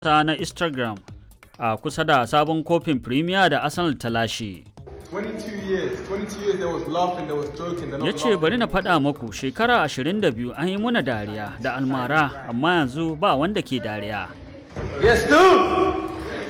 ta na Instagram a kusa da sabon kofin Premier da Arsenal ta lashe. 22 years. 22 years there was laughing, there was joking. They're not Ya ce laughing bari na anymore. faɗa maku shekara 22 an yi muna dariya da almara amma yanzu ba wanda ke dariya. Yes, dude!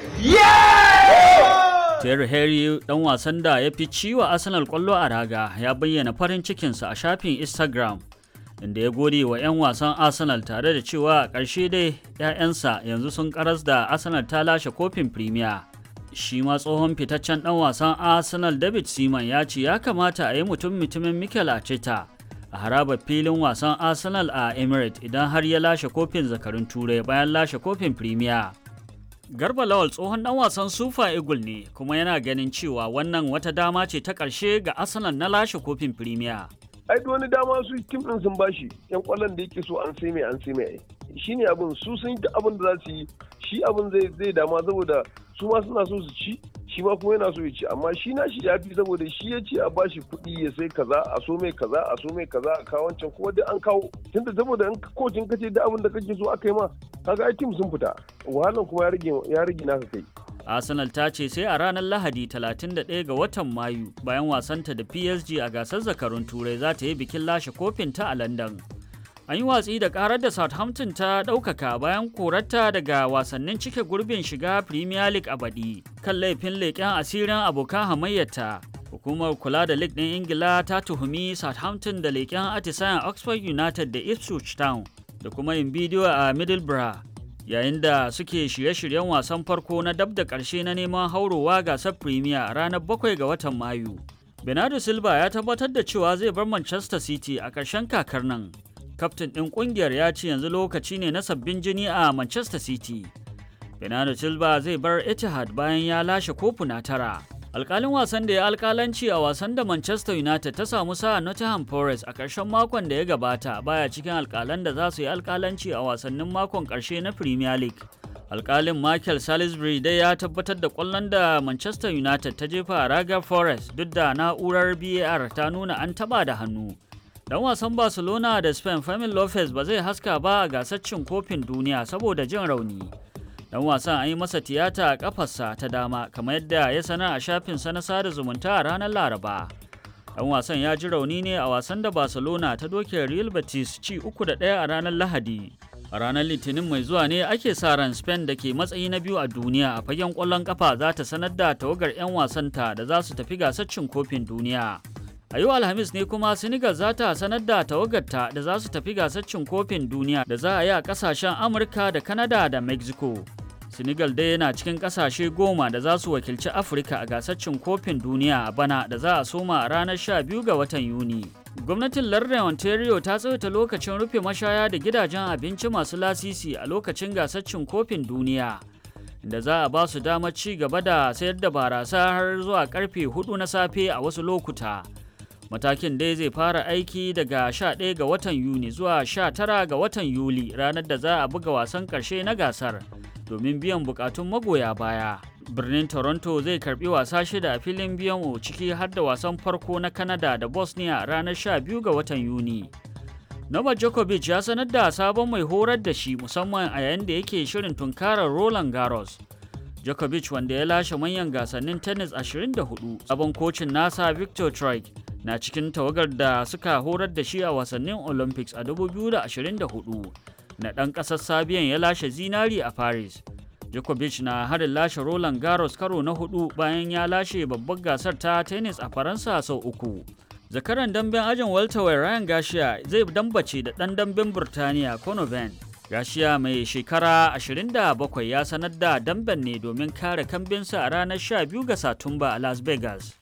Yeah! Terry Henry dan wasan da ya fi ciwa Arsenal kwallo a raga ya bayyana farin cikinsa a shafin Instagram inda ya gode wa 'yan wasan Arsenal tare da cewa a ƙarshe dai 'ya'yansa yanzu sun karas da Arsenal ta lashe kofin Premier. Shi ma tsohon fitaccen dan wasan Arsenal David Seaman ya ce ya kamata a yi mutum mutumin Mikel Arteta a harabar filin wasan Arsenal a Emirates idan har ya lashe kofin zakarun Turai bayan lashe kofin Premier. Garba Lawal tsohon dan wasan Super Eagle ne kuma yana ganin cewa wannan wata dama ce ta ƙarshe ga Arsenal na lashe kofin Premier. ai duk wani dama su tim din sun bashi yan kwallon da yake so an sai mai an sai mai shi ne abin su sun yi abin da za su yi shi abin zai zai dama saboda su ma suna so su ci shi ma kuma yana so ya ci amma shi na shi ya fi saboda shi ya ce a bashi kuɗi ya sai kaza a so mai kaza a so mai kaza a kawo wancan kuma duk an kawo tunda saboda in kocin kace duk abin da kake so aka yi ma kaga ai tim sun fita wahalan kuma ya rage ya rage naka kai Arsenal ta ce sai a ranar Lahadi 31 ga watan Mayu bayan wasanta da PSG a gasar zakarun Turai za ta yi bikin lashe kofin ta a London. An yi watsi da karar da Southampton ta ɗaukaka bayan korarta daga wasannin cike gurbin shiga Premier League a baɗi kan laifin leƙen asirin abokan hamayyarta. Hukumar kula da League ɗin Ingila ta tuhumi Southampton da leƙen atisayen Oxford United da Ipswich Town da kuma yin bidiyo a Middlesbrough yayin da suke shirye-shiryen wasan farko na dab da ƙarshe na neman haurowa gasar Premier a ranar 7 ga watan Mayu. Bernardo Silva ya tabbatar da cewa zai bar Manchester City a ƙarshen kakar nan. Kaftin ɗin ƙungiyar ya ce yanzu lokaci ne na sabbin jini a Manchester City. Bernardo Silva zai bar Etihad bayan ya lashe kofuna tara. Alƙalin wasan da ya alƙalanci a wasan da Manchester United ta samu sa Nottingham Forest a ƙarshen makon da ya gabata baya cikin alƙalan da za su yi alƙalanci a wasannin makon ƙarshe na Premier League. Alƙalin Michael Salisbury dai ya tabbatar da ƙwallon da Manchester United ta jefa a ragar Forest duk da na'urar VAR ta nuna an taɓa da hannu. Dan wasan Barcelona da Spain Fermin Lopez ba zai haska ba a gasar cin kofin duniya saboda jin rauni. Dan wasan an yi masa tiyata a kafarsa ta dama kamar yadda ya sanar a shafinsa na sada zumunta a ranar Laraba. Dan wasan ya ji rauni ne a wasan da Barcelona ta doke Real Betis ci uku da ɗaya a ranar Lahadi. A ranar Litinin mai zuwa ne ake sa ran Spain da ke matsayi na biyu a duniya a fagen ƙwallon ƙafa za ta sanar da tawagar 'yan wasanta da za su tafi gasar cin kofin duniya. A yau Alhamis ne kuma Senegal za ta sanar da tawagarta da za su tafi gasar cin kofin duniya da za a yi a kasashen Amurka da Canada da Mexico. Senegal dai yana cikin kasashe goma da za su wakilci Afirka a gasar cin kofin duniya a bana da za a soma a ranar 12 ga watan Yuni. Gwamnatin lardin Ontario ta tsawaita lokacin rufe mashaya da gidajen abinci masu lasisi a lokacin gasar cin kofin duniya. da za a ba su damar ci gaba da sayar da barasa har zuwa karfe 4 na safe a wasu lokuta. Matakin dai zai fara aiki daga 11 ga watan Yuni zuwa 19 ga watan Yuli ranar da za a buga wasan ƙarshe na gasar domin biyan bukatun magoya baya. Birnin Toronto zai karbi wasa shida a filin biyan ciki har da wasan farko na Canada da Bosnia ranar 12 ga watan Yuni. Novak Djokovic ya sanar da sabon mai horar da shi musamman a yayin da yake shirin tunkarar Roland Garros. Djokovic wanda ya lashe manyan gasannin tennis 24 sabon kocin nasa Victor Troik na cikin tawagar da suka horar da shi a wasannin Olympics a 2024 na ɗan ƙasar Sabiyan ya lashe zinari a Paris. Djokovic na harin lashe Roland Garros karo na hudu bayan ya lashe babbar gasar ta tennis a Faransa sau uku. Zakaran damben ajin welterweight Ryan Garcia zai dambace da ɗan damben Burtaniya Conor Benn. Garcia mai shekara 27 ya sanar da damben ne domin kare kambinsa a ranar 12 ga Satumba a Las Vegas.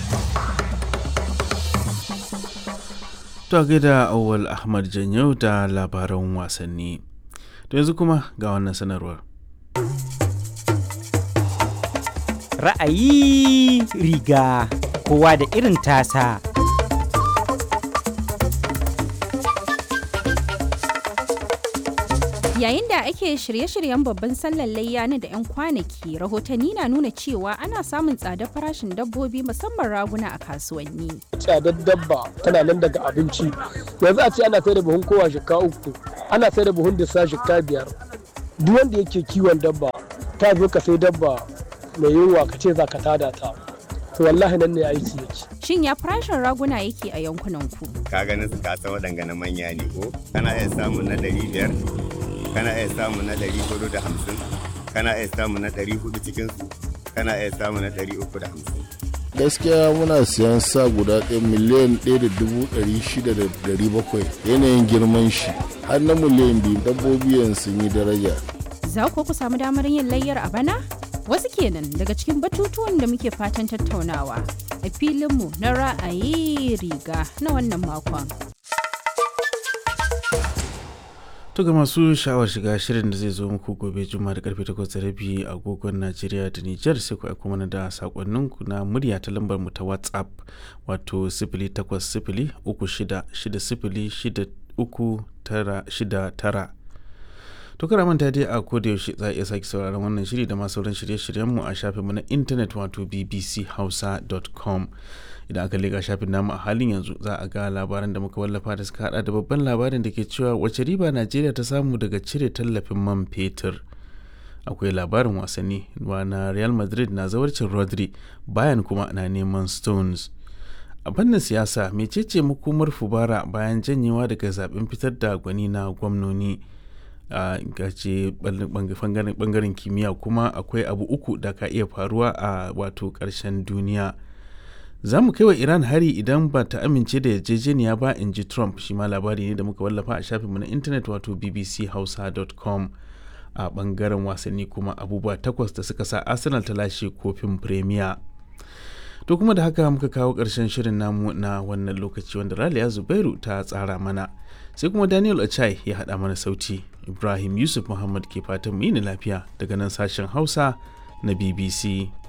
To gaida Awal Ahmad Janyau da labaran wasanni. To yanzu kuma ga wannan sanarwar. Ra'ayi riga kowa da irin tasa. Yayin da ake shirye-shiryen babban sallar layya na da 'yan kwanaki, rahotanni na nuna cewa ana samun tsadar farashin dabbobi musamman raguna a kasuwanni. tsadar dabba tana nan daga abinci yanzu a ce ana sai da buhun kowa shika uku ana sai da buhun disa shika biyar duk wanda yake kiwon dabba ta zo ka sai dabba mai yunwa ka ce za ka tada ta to wallahi nan ne aiki yake Shin ya farashin raguna yake a yankunan ku? ka ganin su kasa waɗanga na manya ne ko kana iya samun na ɗari biyar kana iya samun na ɗari hudu da hamsin kana iya samun na ɗari hudu cikin su kana iya samun na ɗari uku da hamsin gaskiya muna siyan sa guda ɗaya miliyan ɗaya da dubu ɗari shida da ɗari bakwai yanayin girman shi har na miliyan biyu dabbobi yanzu sun yi daraja Za ku ku samu damar yin layyar a bana? Wasu kenan daga cikin batutuwan da muke fatan tattaunawa a filinmu na ra'ayi riga na wannan makon. To ga masu sha'awar shiga shirin da zai zo muku gobe juma'a da karfe 8:30 agogon Najeriya da Nijar sai ku aiko mana da sakonninku na murya ta lambar mu ta WhatsApp wato 0800 3660 To kara manta dai a koda yaushe za a iya sake sauraron wannan shiri da masu sauran shirye-shiryenmu a shafinmu na intanet wato bbchausa.com idan aka leka shafin namu a halin yanzu za a ga labaran da muka wallafa da suka hada da babban labarin da ke cewa wace riba najeriya ta samu daga cire tallafin man fetur akwai labarin wasanni na real madrid na zawarcin rodri bayan kuma na neman stones a fannin siyasa mecece makomar fubara bayan janyewa daga zaben fitar da gwani na gwamnoni a gace bangaren kimiyya kuma akwai abu uku da ka iya faruwa a wato ƙarshen duniya za mu kai wa iran hari idan ba ta amince da yarjejeniya ba in ji trump shi ma labari ne da muka wallafa a shafinmu na intanet wato bbchausa.com a bangaren wasanni kuma abubuwa takwas da suka sa arsenal ta lashe kofin premier to kuma da haka muka kawo ƙarshen shirin namu na wannan lokaci wanda raliya zubairu ta tsara mana sai kuma daniel achai ya haɗa mana sauti ibrahim yusuf muhammad ke fatan mu yi lafiya daga nan sashen hausa na bbc